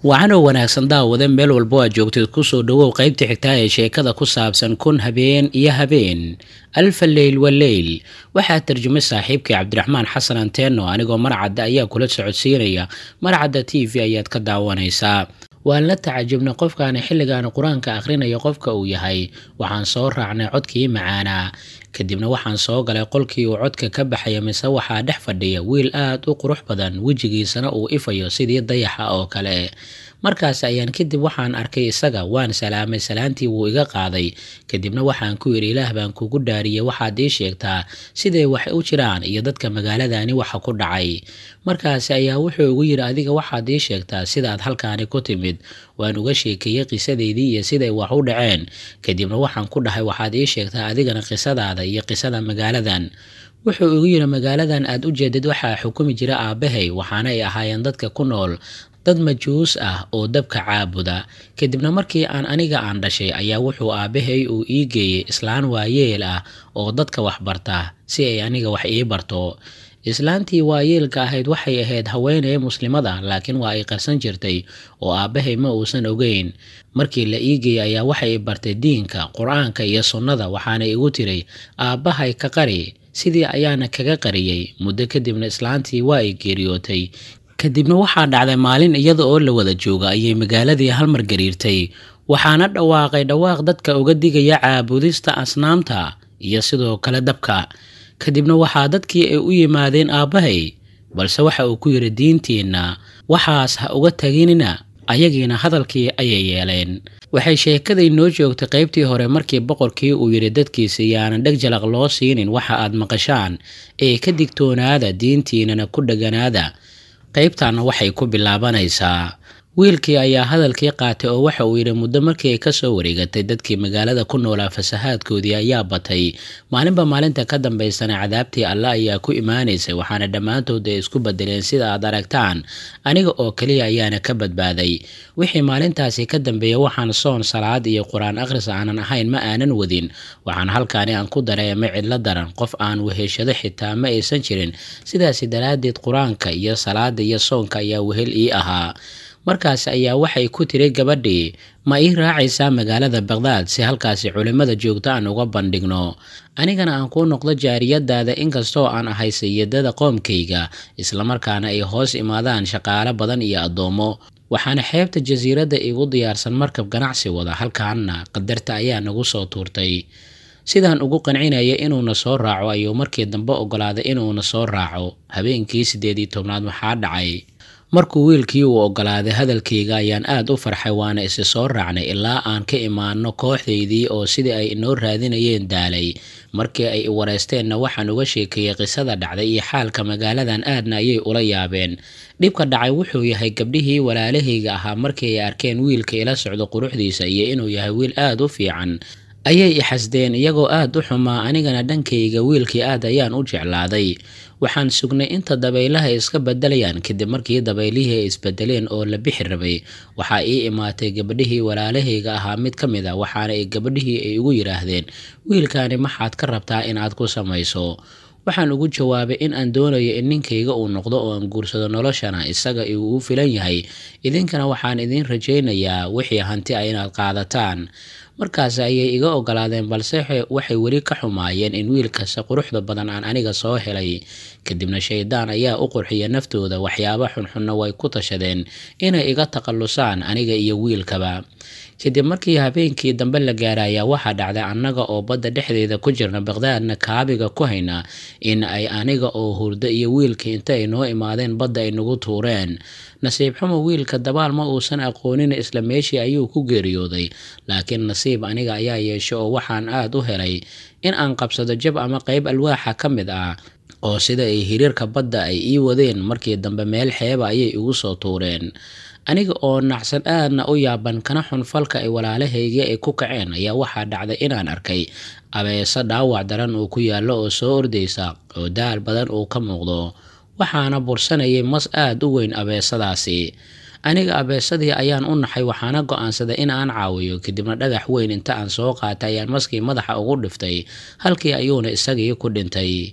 wacanoo wanaagsan daawade meel walbo aad joogtid kusoo dhawow qaybta xigtaa ee sheekada ku saabsan kun habeen iyo habeen alfa leyl wa leyl waxaa tarjumay saaxiibkii cabdiraxmaan xasan anteeno anigoo marcadda ayaa kula socodsiinaya marcadda t v ayaad ka daawanaysaa waan la tacajubnay qofkaani xilligaani qur-aanka akhrinaya qofka uu yahay waxaan soo raacnay codkii macaanaa kadibna waxaan soo galay qolkii uu codka ka baxaya mise waxaa dhex fadhiya wiil aad u qurux badan wejigiisana uu ifayo sidii dayaxa oo kale markaas ayaan kadib waxaan arkay isaga waan salaamay salaantii wuu iga qaaday kadibna waxaan ku yidhi ilaah baan kugu dhaariyey waxaad ii sheegtaa siday wax u jiraan iyo dadka magaaladani waxa ku dhacay markaas ayaa wuxuu igu yidhi adiga waxaad ii sheegtaa sidaad halkaani ku timid waan uga sheekeeyey qisadeydii iyo siday wax u dhaceen kadibna waxaan ku dhahay waxaad ii sheegtaa adigana qisadaada iyo qisada magaaladan wuxuu igu yidhi magaaladan aad u jeedid waxaa xukumi jira aabbahay waxaana ay ahaayeen dadka ku nool dad majuus ah oo dabka caabuda kadibna markii aan aniga aan dhashay ayaa wuxuu aabbahay uu ii geeyey islaan waayeel ah oo dadka wax barta si ay aniga wax ii barto islaantii waayeelka ahayd waxay ahayd haweeney muslimada laakiin waa ay qarsan jirtay oo aabbahay ma uusan ogeyn markii la ii geeyey ayaa waxay bartay diinka qur-aanka iyo sunnada waxaana igu tiray aabbahay ka qari sidii ayaana kaga qariyey muddo kadibna islaantii waa ay geeriyootay kadibna waxaa dhacday maalin iyada oo la wada jooga ayay magaaladii halmar gariirtay waxaana dhawaaqay dhawaaq dadka uga digaya caabudista asnaamta iyo sidoo kale dabka kadibna waxaa dadkii ay u yimaadeen aabbahay balse waxa uu ku yidhi diintiinna waxaas ha uga taginina ayagiina hadalkii ayay yeeleen waxay sheekaday noo joogtay qaybtii hore markii boqorkii uu yidhi dadkiisa yaanan dheg jalaq loo siinin waxa aad maqashaan ee ka digtoonaada diintiinana ku dheganaada qaybtaana waxay ku bilaabanaysaa wiilkii ayaa hadalkii qaatay oo waxa uu yidhi muddo markii ay kasoo wareegatay dadkii magaalada ku noolaa fasahaadkoodii ayaa batay maalinba maalinta ka dambaysana cadaabtii alle ayaa ku imaanaysay waxaana dhammaantood ay isku bedeleen sida aad aragtaan aniga oo keliya ayaana ka badbaaday wixii maalintaasi ka dambeeya waxaan soon salaad iyo qur-aan akhris aanan ahayn ma aanan wadin waxaan halkaani aan ku dareemay cidlo daran qof aan weheshado xitaa ma aysan jirin sidaasi daraaddeed qur-aanka iyo salaada iyo soonka ayaa wehel ii ahaa markaas ayaa waxay ku tiri gabadhii ma ii raacaysaa magaalada baqdaad si halkaasi culimmada joogto aan uga bandhigno anigana aan kuu noqdo jaariyadaada inkastoo aan ahay sayidada qoomkayga islamarkaana ay hoos imaadaan shaqaalo badan iyo addoommo waxaana xeebta jasiiradda igu diyaarsan markab ganacsi wada halkaanna qadarta ayaa nagu soo tuurtay sidaan ugu qancinaya inuuna soo raaco ayuu markii dambe ogolaaday inuuna soo raaco habeenkii siddeed iyo tobnaad waxaa dhacay markuu wiilkii uu ogolaaday hadalkayga ayaan aad u farxay waana isi soo raacnay ilaa aan ka imaano kooxdaydii oo sidii ay inoo raadinayeen daalay markii ay wareysteenna waxaan uga sheekeeyey qisada dhacday iyo xaalka magaaladan aadna ayay ula yaabeen dhibka dhacay wuxuu yahay gabdhihii walaalahayga ahaa markii ay arkeen wiilka ila socdo quruxdiisa iyo inuu yahay wiil aad u fiican ayay ixasdeen iyagoo aad u xumaa anigana dhankayga wiilkii aad ayaan u jeclaaday waxaan sugnay inta dabaylaha iska bedelayaan kadib markii dabaylihii ay isbedeleen oo la bixi rabay waxaa ii imaatay gabadhihii walaalahayga ahaa mid ka mid a waxaana ay gabadhihii ay ugu yidhaahdeen wiilkaani maxaad ka rabtaa inaad ku samayso waxaan ugu jawaabay in aan doonayo in ninkayga uu noqdo oo aan guursado noloshana isaga uu u filan yahay idinkana waxaan idiin rajaynayaa wixii hanti a inaad qaadataan markaas ayay iga ogolaadeen balse waxay weli ka xumaayeen in wiil kasta quruxda badan aan aniga soo helay kadibna shaydaan ayaa u qurxiya naftooda waxyaabo xunxunna way ku tashadeen inay iga takhallusaan aniga iyo wiilkaba kadib markii habeenkii dambe la gaaray ayaa waxaa dhacday annaga oo badda dhexdeeda ku jirna baqdaadna kaabiga ku hayna in ay aniga oo hurdo iyo wiilkii inta ay noo imaadeen badda ay nagu tuureen nasiib xumo wiilka dabaal ma uusan aqoonin isla meeshii ayuu ku geeriyooday laakiin nasiib aniga ayaa yeeshay oo waxaan aad u helay in aan qabsado jab ama qayb alwaaxa ka mid ah oo sida ay hiriirka badda ay ii wadeen markii dambe meel xeeba ayay igu soo tuureen aniga oo nacsan aadna u yaaban kana xun falka ay walaalahaygii ay ku kaceen ayaa waxaa dhacday inaan arkay abeeso dhaawac daran uu ku yaallo oo soo ordaysa oo daal badan uu ka muuqdo waxaana bursanayay mas aad u weyn abeesadaasi aniga abeesadii ayaan u naxay waxaana go-aansaday in aan caawiyo kadibna dhagax weyn inta aan soo qaatay ayaan maskii madaxa ugu dhiftay halkii ayuuna isagii ku dhintay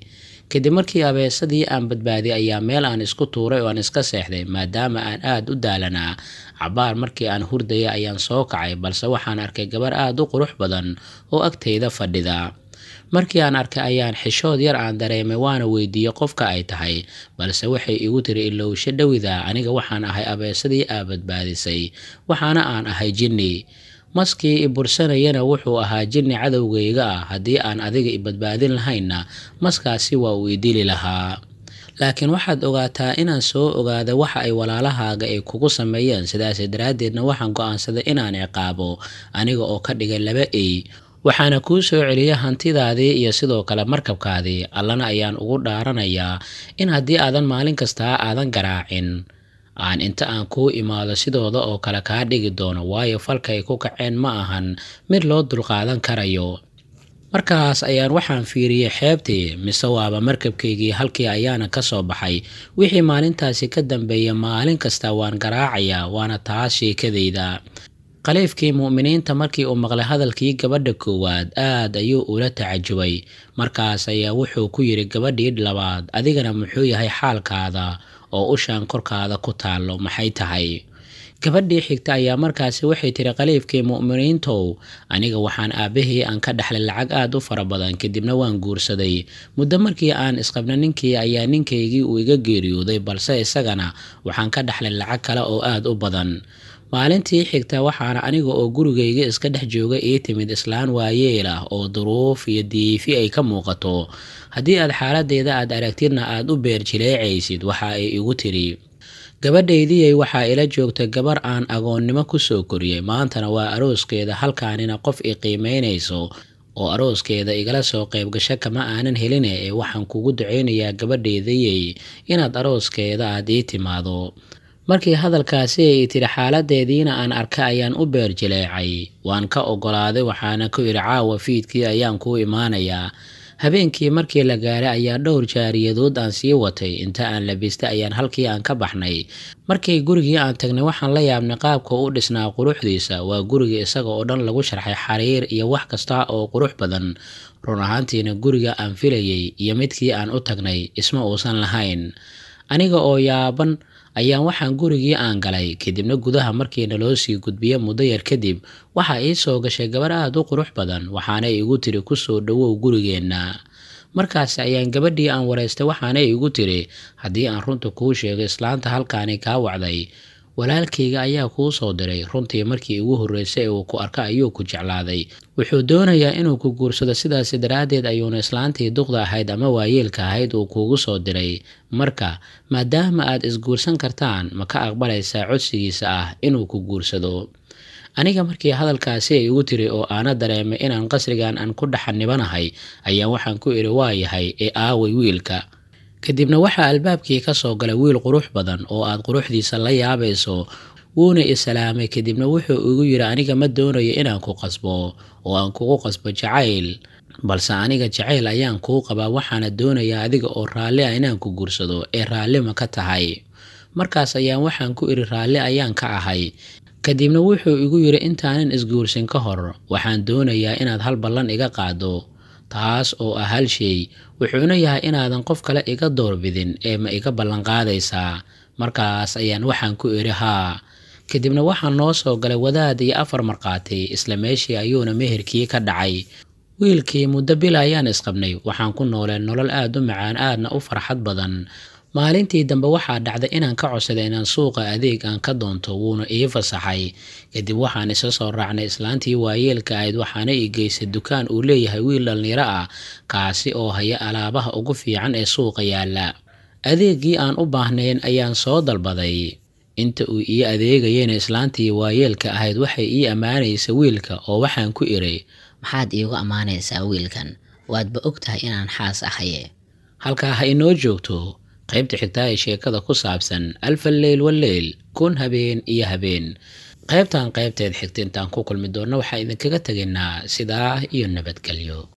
kadib markii abeesadii aan badbaadiyay ayaa meel aan isku tuuray oo aan iska seexday maadaama aan aada u daalanaa cabaar markii aan hurdaya ayaan soo kacay balse waxaan arkay gabar aada u qurux badan oo agtayda fadhida markii aan arkay ayaan xishood yar aan dareemay waana weydiiyey qofka ay tahay balse waxay igu tiri ilowsho dhowida aniga waxaan ahay abeesadii aa badbaadisay waxaana aan ahay jinni maskii i bursanayana wuxuu ahaa jinni cadowgayga ah haddii aan adiga i badbaadin lahaynna maskaasi waa uu i dili lahaa laakiin waxaad ogaataa inaan soo ogaada waxa ay walaalahaaga ay kugu sameeyeen sidaas daraaddeedna waxaan go-aansaday inaan ciqaabo aniga oo ka dhigay laba ey waxaana kuu soo celiya hantidaadii iyo sidoo kale markabkaadii allana ayaan ugu dhaaranayaa in haddii aadan maalin kastaa aadan garaacin aan inta aan kuu imaado sidooda oo kale kaa dhigi doono waayo falkay ku kaceen ma ahan mid loo dulqaadan karayo markaas ayaan waxaan fiiriyey xeebtii mise waaba markabkaygii halkii ayaana ka soo baxay wixii maalintaasi ka dambeeya maalin kasta waan garaacayaa waana taas sheekadayda khaliifkii mu'miniinta markii uu maqlay hadalkii gabadha koowaad aad ayuu ula tacajubay markaas ayaa wuxuu ku yidhi gabadhii labaad adigana muxuu yahay xaalkaada oo ushaan korkaada ku taallo maxay tahay gabadhii xigta ayaa markaasi waxay tiri khaliifkii mu'miniintow aniga waxaan aabahii aan ka dhexlay lacag aada u fara badan kadibna waan guursaday muddo markii aan isqabna ninkii ayaa ninkaygii uu iga geeriyooday balse isagana waxaan ka dhexlay lacag kale oo aada u badan maalintii xigta waxaana aniga oo gurigayga iska dhex jooga ii timid islaan waayeel ah oo duruuf iyo diifi ay ka muuqato haddii aad xaaladeyda aad aragtidna aad u beer jileecaysid waxa ay igu tiri gabadhaydiyey waxaa ila joogta gabar aan agoonnimo kusoo koriyey maantana waa arooskeeda halkaanina qof i qiimeynayso oo arooskeeda igala soo qaybgasho kama aanan heline ee waxaan kugu ducaynayaa gabadhaydayey inaad arooskeeda aad ii timaado markii hadalkaasi ay tiri xaaladeediina aan arka ayaan u beer jileecay waan ka ogolaaday waxaana ku idhi caawa fiidkii ayaan kuu imaanayaa habeenkii markii la gaaray ayaa dhowr jaariyadood aan sii watay inta aan labistay ayaan halkii aan ka baxnay markii gurigii aan tagnay waxaan la yaabnay qaabka u dhisnaa quruxdiisa waa guriga isaga oo dhan lagu sharxay xariir iyo wax kasta oo qurux badan run ahaantiina guriga aan filayay iyo midkii aan u tagnay isma uusan lahayn aniga oo yaaban ayaan waxaan gurigii aan galay kadibna gudaha markiina loo sii gudbiya muddo yar kadib waxaa ii soo gashay gabar aada u qurux badan waxaana igu tiri kusoo dhowow gurigeenna markaas ayaan gabadhii aan waraystay waxaana igu tiri haddii aan runta kuu sheego islaanta halkaani kaa wacday walaalkayga ayaa kuu soo diray runtii markii ugu horreysay ee uu ku arka ayuu ku jeclaaday wuxuu doonayaa inuu ku guursado sidaasi daraaddeed ayuuna islaantii duqda ahayd ama waayeelka ahayd uu kuugu soo diray marka maadaama aad isguursan kartaan ma ka aqbalaysaa codsigiisa ah inuu ku guursado aniga markii hadalkaasi ay igu tiri oo aana dareemay inaan qasrigan aan ku dhaxanibanahay ayaa waxaan ku idhi waa yahay ee aaway wiilka kadibna waxaa albaabkii ka soo galay wiil qurux badan oo aad quruxdiisa la yaabayso wuuna isalaamay kadibna wuxuu igu yidhi aniga ma doonayo inaan ku qasbo oo aan kugu qasbo jacayl balse aniga jacayl ayaan kuu qabaa waxaana doonayaa adiga oo raalli ah inaan ku guursado ee raalli ma ka tahay markaas ayaan waxaan ku idhi raalli ayaan ka ahay kadibna wuxuu igu yidhi intaanan isguursin ka hor waxaan doonayaa inaad hal ballan iga qaado taas oo ah hal shay wuxuuna yahay inaadan qof kale iga doorbidin ee ma iga ballanqaadaysaa markaas ayaan waxaan ku idhi haa kadibna waxaa noo soo galay wadaad iyo afar markhaati isla meeshii ayuuna meherkii ka dhacay wiilkii muddo bil ayaan isqabnay waxaan ku nooleen nolol aada u macaan aadna u farxad badan maalintii dambe waxaa dhacday inaan ka codsaday inaan suuqa adeeg aan ka doonto wuuna ii fasaxay kadib waxaan isa soo raacnay islaantii waayeelka ahayd waxaana ii geysay dukaan uu leeyahay wiil dhallinyaro ah kaasi oo haya alaabaha ugu fiican ee suuqa yaalla adeegii aan u baahnayn ayaan soo dalbaday inta uu ii adeegayena islaantii waayeelka ahayd waxay ii ammaanaysa wiilka oo waxaan ku idhi maxaad iigu ammaanaysaa wiilkan waadba og tahay inaan xaas ahaye halkaa ha inoo joogto qaybta xigtaa ee sheekada ku saabsan alfa leyl waleyl kun habeen iyo habeen qaybtan qaybteed xigta intaan ku kulmi doonno waxaa idinkaga tegaynaa sidaa iyo nabadgelyo